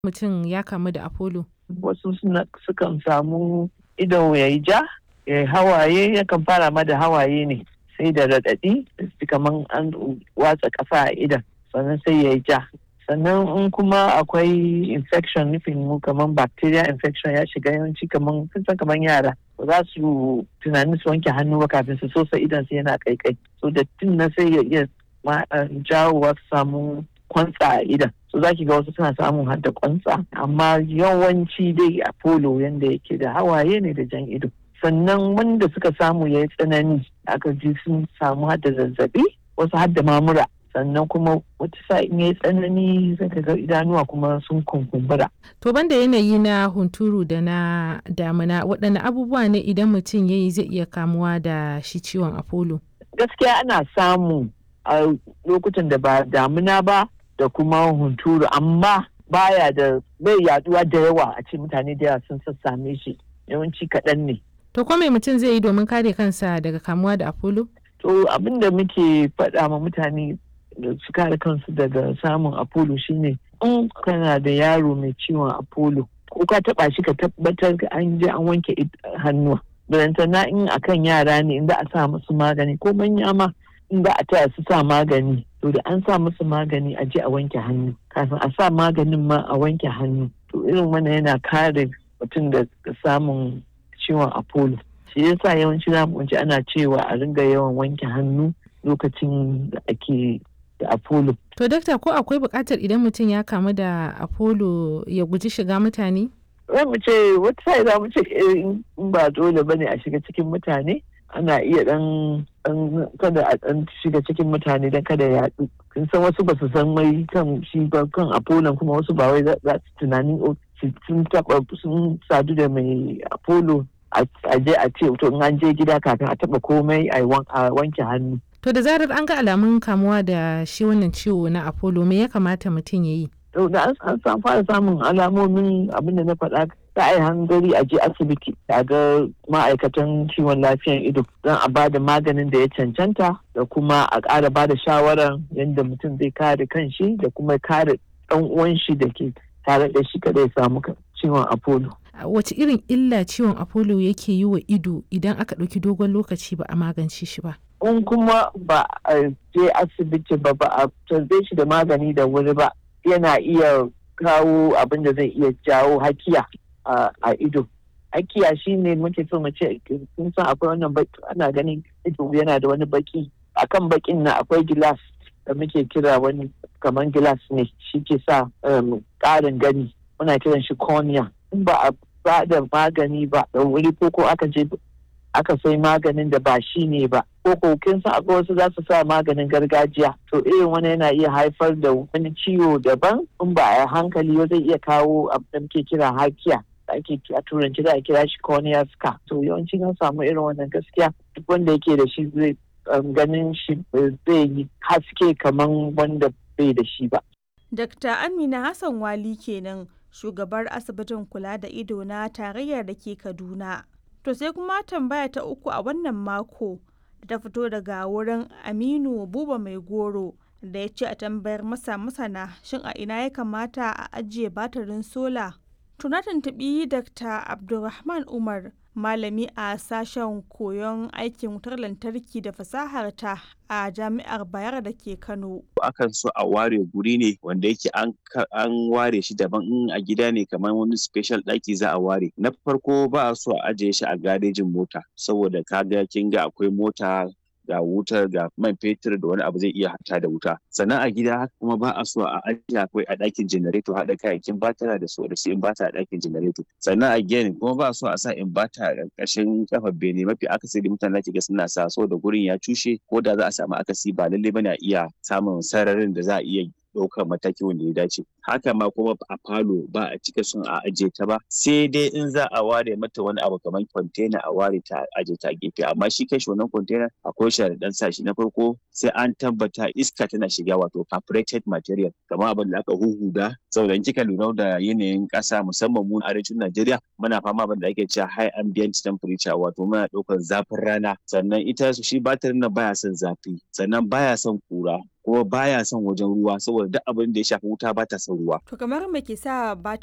mutum ya kamu da apollo wasu sukan samu idon ya yi ja ya hawaye yakan fara ma da hawaye ne sai da raɗaɗi kamar an watsa ƙasa a idan sannan sai ya yi ja sannan in kuma akwai infection nufin mu kamar bacteria infection ya shiga yawanci kamar san kamar yara ba za su tunanin su wanke hannu ba kafin su sosa idan su yana kaikai so da tun na sai ya iya jawowa su samu kwantsa a idan so za ki ga wasu suna samun har da kwantsa amma yawanci dai apollo yanda yake da hawaye ne da jan ido sannan wanda suka samu ya yi tsanani aka ji sun samu har da zazzabi wasu har da mamura sannan kuma wata sa'in ya yi tsanani zai ga idanuwa kuma sun kunkumbura. To banda yanayi na hunturu da na damina waɗanne abubuwa ne idan mutum ya yi zai iya kamuwa da shi ciwon apollo? Gaskiya ana samu a lokutan da ba damina ba da kuma hunturu amma baya da bai yaduwa da yawa a ce mutane da yawa sun sassame shi yawanci kaɗan ne. To ko me mutum zai yi domin kare kansa daga kamuwa da apollo? To abin da muke faɗa ma mutane da su kare kansu daga samun apollo shine in kana da yaro mai ciwon apollo ko ka taba shi ka tabbatar an je an wanke hannuwa na in akan yara ne in za a sa musu magani ko manya ma in za a taya su sa magani to da an sa musu magani a je a wanke hannu kafin a sa maganin ma a wanke hannu to irin wannan yana kare mutum da samun ciwon apollo shi yasa yawanci za mu ana cewa a ringa yawan wanke hannu lokacin da ake da apollo. To dakta ko akwai buƙatar idan mutum ya kamu da apollo ya guji shiga mutane? Za mu ce wata sai za mu ce in ba dole bane a shiga cikin mutane ana iya dan kada a dan shiga cikin mutane dan kada ya yaɗu. Kin san wasu ba su san mai kan shi ba kan apollo kuma wasu ba wai za su tunanin sun taɓa sun sadu da mai apollo a je a ce to in an je gida kafin a taɓa komai a wanke hannu. To da zarar an ga alamun kamuwa da shi wannan ciwo na Apollo me ya kamata mutum ya yi? To da an fara samun alamomin abin da na faɗa ta ai hangari a je asibiti a ga ma'aikatan kiwon lafiyan ido don a ba da maganin da ya cancanta da kuma a ƙara ba da shawarar yadda mutum zai kare kanshi da kuma kare ɗan uwan shi da ke tare da shi kada ya samu ciwon Apollo. Wace irin illa ciwon Apollo yake yi wa ido idan aka ɗauki dogon lokaci ba a magance shi ba? in kuma ba a je asibiti ba ba a tarbe shi da magani da wuri ba yana iya kawo abin da zai iya jawo hakiya a ido hakiya shine muke so mu ce kun san akwai wannan baki ana ganin ido yana da wani baki akan bakin na akwai gilas da muke kira wani kamar gilas ne shi ke sa ƙarin gani muna kiran shi cornea in ba a ba da magani ba da wuri ko ko aka je aka sai maganin da ba shi ne ba ko kokin sa akwai wasu za su sa maganin gargajiya to irin wani yana iya haifar da wani ciwo daban in ba a hankali zai iya kawo abin da muke kira hakiya ake a turanci za a kira shi cornea scar to yawanci an samu irin wannan gaskiya duk wanda yake da shi zai ganin shi zai yi haske kamar wanda bai da shi ba. Dr. Amina Hassan Wali kenan shugabar asibitin kula da ido na tarayyar da ke Kaduna. To sai kuma tambaya ta uku a wannan mako da ta fito daga wurin Aminu Buba Mai Goro da ya ce a tambayar masa masana shin a ina ya kamata a ajiye batirin sola. Tuna tuntuɓi Dr. Abdulrahman Umar malami a sashen koyon aikin wutar lantarki da fasahar ta a jami'ar bayar da ke kano akan so a ware guri ne wanda yake an ware shi daban in a gida ne kamar wani special ɗaki za a ware na farko ba a so a ajiye shi a garejin mota saboda kaga kin ga akwai mota ga wutar ga man fetur da wani abu zai iya hata da wuta sannan a gida haka kuma ba a so a ajiye akwai a ɗakin janareto haɗa kayayyakin batara da su da su inbata a ɗakin janareto sannan a gini kuma ba a so a sa inbata a ƙarƙashin kafar bene mafi akasari mutane da ga suna sa so da gurin ya cushe ko da za a samu akasi ba lallai bane a iya samun sararin da za a iya ɗaukar mataki wanda ya dace haka ma kuma a falo ba a cika son a aje ta ba sai dai in za a ware mata wani abu kamar kwantena a ware ta aje ta gefe amma shi kai wannan kwantena akwai sharaɗan sa shi na farko sai an tabbata iska tana shiga wato perforated material kamar abin da aka huhuda saboda in kika lura da yanayin ƙasa musamman mu arewacin Najeriya muna fama abin da ake cewa high ambient temperature wato muna ɗaukar zafin rana sannan ita shi batirin nan baya son zafi sannan baya son kura kuma baya son wajen ruwa saboda duk abin da ya shafi wuta ba ta son ruwa To kamar me ke sa ba